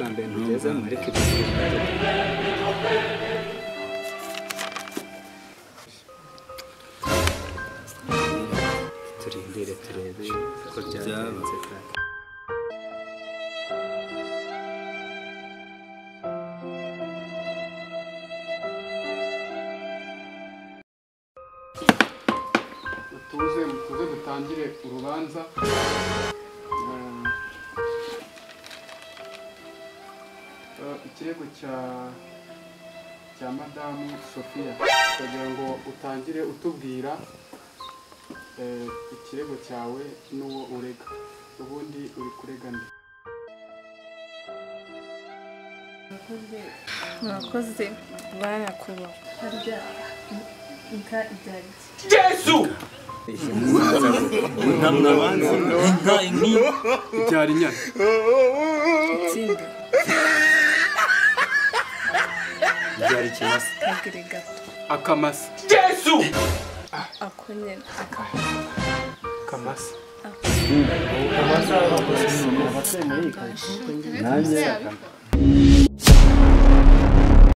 beza mureke bisire turindire turebe ko byagenze kandi mutuze mutuze dutangire urubanza Eh, eh, ikirego cya cya madamu sofiya kugira ngo utangire utubwira eh, ikirego cyawe n'uwo urega ubundi uri kurega nde murakoze barakuba harya inka ibyariki byari inyana itsinda byari ikimasa kagire gato akamasa ako nyine akamasa nanjye